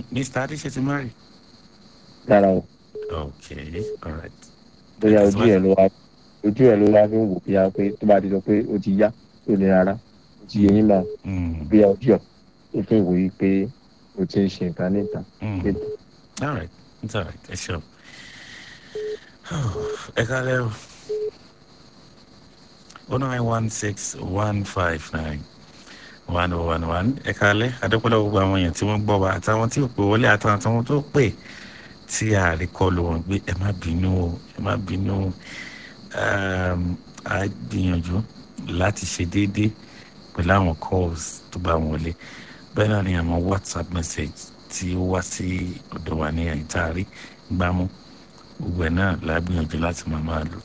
mr adéṣe ti marry. rárá o okay all right. bóyá ojú ẹ̀ ló wá ojú ẹ̀ ló wá fi ń wò bóyá pé tó bá ti sọ pé ó ti yá ó lè rárá ó ti yẹ yín máa Mm, bóyá ojú ẹ̀ ó fi ń wò yí pé ó ti ń ṣe nǹkan níta. mm. all right it's all right ẹ ṣeun. ẹ kálẹ̀ o. oh nine one six one five nine one oh one one ẹ kálẹ̀ adépọ́lọ́ gbogbo àwọn èèyàn tí wọ́n gbọ́ wa àtàwọn tí ò pè wọlé àtàwọn tí wọ́n tó pè tí a rí kọlu wọn gbé ẹ má bínú o ẹ má bínú o um, a gbìyànjú láti ṣe déédéé pẹ̀lú àwọn calls tó bá wọlé bẹ́ẹ̀ náà ni àwọn whatsapp message tí ó wá sí ọ̀dọ̀ wa ní àìtáàrí gbámú gbogbo ẹ̀ náà la gbìyànjú láti máa máa lò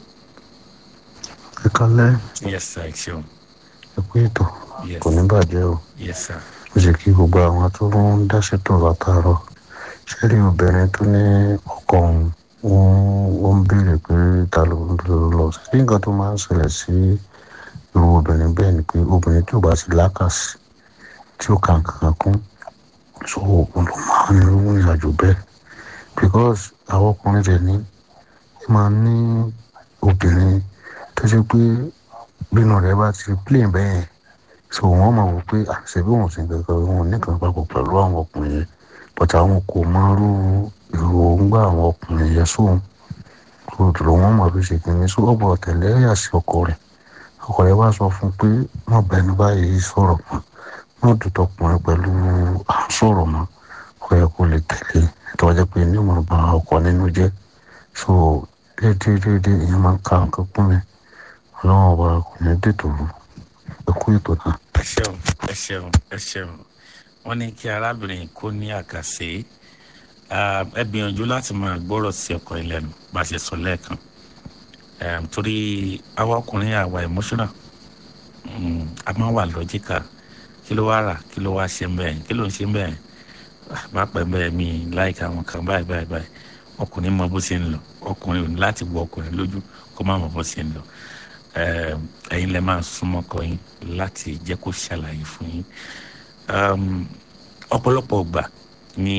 ẹ kálẹ́ yes sir ẹ ṣeun ẹ kú ètò yes kò ní bàjẹ́ o yes sir ó ṣe kí gbogbo àwọn tó ń dáṣẹ́ tó látàárọ̀ ṣé rí obìnrin tó ní ọkọ òun ó ń béèrè pé ta ló ń lò lọ sí nǹkan tó máa ń ṣẹlẹ̀ sí irú obìnrin bẹ́ẹ̀ ni pé obìnrin tí ò bá ti lákàsí tí ó kà kankan kún so òun ló máa ń lo ìrìn àjò bẹ́ẹ̀ because àwọn ọkùnrin rẹ̀ ní ẹ máa ní obìnrin tó ṣe pé bínú rẹ̀ bá ti plane bẹ́ẹ̀ so wọ́n mọ̀ wò pé àṣẹbí wọn sì ń kankan wọn nìkan papọ̀ pẹ̀lú àwọn ọkùnrin yẹn but àwọn kò mọ irú èròǹgbà àwọn ọkùnrin yẹn sóhun so dùrò wọn mọ̀ bí ṣe kìíní so ọ̀bọ̀ tẹ̀lé ẹ̀yà sí ọkọ rẹ̀ ọkọ rẹ̀ wá sọ fún un pé wọ́n bá ẹni báyìí sọ̀rọ̀ mọ́ wọ́n dùn tọkùnrin pẹ̀lú à ń sọ̀rọ̀ mọ́ ó yẹ kó lè tẹ̀lé tó wájú pé ní ọmọ bá ọkọ nínú jẹ́ so déédéé déédéé ìyẹn máa ń ka nǹkan kún mi ọlọ́run ọba kò ní dètò rú ẹ kú ètò náà. ẹ ṣeun ẹ ṣeun ẹ ṣeun wọn ní kí arábìnrin kó ní àkàṣe Ah, ẹ gbìyànjú láti máa gbọ́rọ̀ sí ọkọ ìlẹ́nu bá a ṣe sọ lẹ́ẹ̀kan Em, torí àwa ọkùnrin àwa emotional Mm, a máa wà lọ́jíkà kí ló wá rà kí ló wá ṣe bẹ́ẹ̀ kí ló ń ṣe bẹ́ẹ̀ Ah, má pẹ́ bẹ́ẹ̀ mi láìka àwọn kan báyìí báyìí báyìí ọkùnrin mọ bó ṣe ń lọ ọkùnrin ò ní láti wọ ọkùnrin lójú kó má mọ bó ṣe ń lọ Em, ẹ̀yin lẹ máa súnmọ́ ọkọ yín láti jẹ́ kó ṣàlàyé fún yín um, ọ̀pọ̀lọpọ̀ ọgbà ni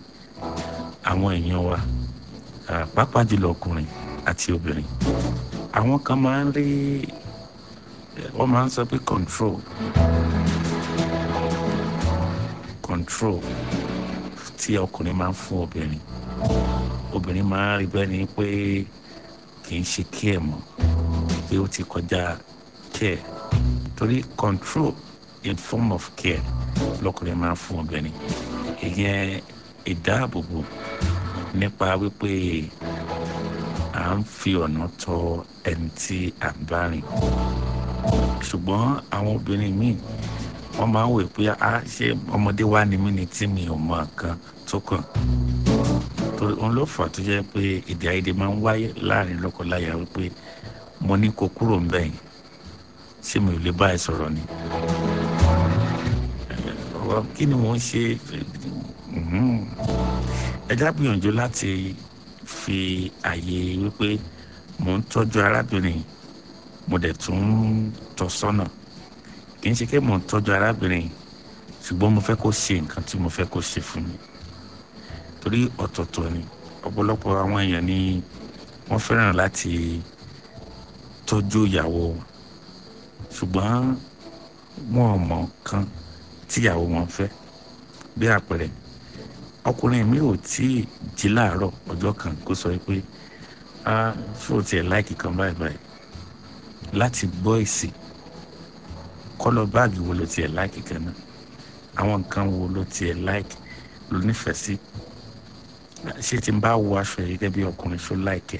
àwọn èèyàn wa ah, pàápàá jùlọ ọkùnrin àti obìnrin àwọn kan máa ń rí eh, wọ́n máa ń sọ pé control control tí ọkùnrin máa ń fún obìnrin obìnrin máa ń rí bẹ́ẹ̀ ni pé kì í ṣe kí ẹ̀ mọ́ pé ó ti kọjá care torí control in form of care lọkùnrin máa ń fún obìnrin ìyẹn ìdáàbòbò nípa wípé à ń fi ọ̀nà tọ ẹni tí à ń bá rìn ṣùgbọ́n àwọn obìnrin míì wọ́n máa ń wò pé a ṣe ọmọdé wa ni mí ni tí mi ò mọ nǹkan tó kàn torí òun ló fà tó jẹ́ pé èdè àìyedè máa ń wáyé láàrin lọ́kọláya wípé mo ní kó kúrò ń bẹ̀yìn ṣé mi ò lè bá ẹ sọ̀rọ̀ ni ọ̀rọ̀ kí ni mò ń ṣe Mhm. ẹ já gbìyànjú láti fi àyè wípé mò ń tọ́jú arábìnrin mo dẹ̀ tún ń tọ́ sọ́nà kì í ṣe pé mò ń tọ́jú arábìnrin ṣùgbọ́n mo fẹ́ kó ṣe nǹkan tí mo fẹ́ kó ṣe fún mi torí ọ̀tọ̀ọ̀tọ̀ ni ọ̀pọ̀lọpọ̀ àwọn èèyàn ni wọ́n fẹ́ràn láti tọ́jú ìyàwó wọn ṣùgbọ́n wọn ò mọ nǹkan tíyàwó wọn fẹ́ bí àpẹẹrẹ ọkùnrin mi ò tí ì jí láàárọ̀ ọjọ́ kan kó sọ pé a ṣó tiẹ̀ láìkì kan báyìí báyìí láti gbọ́ èsì kọ́lọ̀ báàgì wo ló tiẹ̀ láìkì kan náà àwọn nǹkan wo ló tiẹ̀ láìkì ló nífẹ̀ẹ́ sí ṣé tí n bá wọ aṣọ yìí gẹ́gẹ́ bí ọkùnrin ṣó láìkẹ́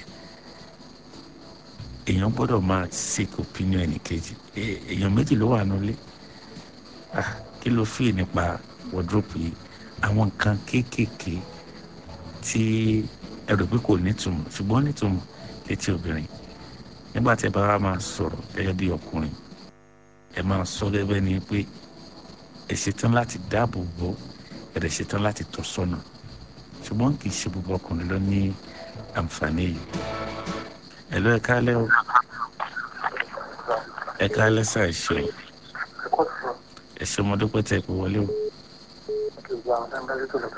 èèyàn gbọ́dọ̀ máa seek opinion ẹnìkejì È- èèyàn méjì ló wà nílé ah kí ló fi nípa wardrobe yìí àwọn nǹkan kéékèèké tí ẹ rò pé kò nítumọ̀ ṣùgbọ́n nítumọ̀ létí obìnrin nígbà tí ẹ bá wá máa sọ̀rọ̀ gẹ́gẹ́ bí ọkùnrin ẹ máa sọ gẹ́gẹ́ ni pé ẹ ṣetán láti dáàbò bò ẹ dẹ̀ ṣetán láti tọ́ sọ́nà ṣùgbọ́n kì í ṣe gbogbo ọkùnrin ló ní àǹfààní yìí ẹ lọ ẹ kálẹ́ o ẹ kálẹ́ sá ẹ ṣe o ẹ ṣe ọmọdé pẹ́tẹ́ ẹ pé wọlé o.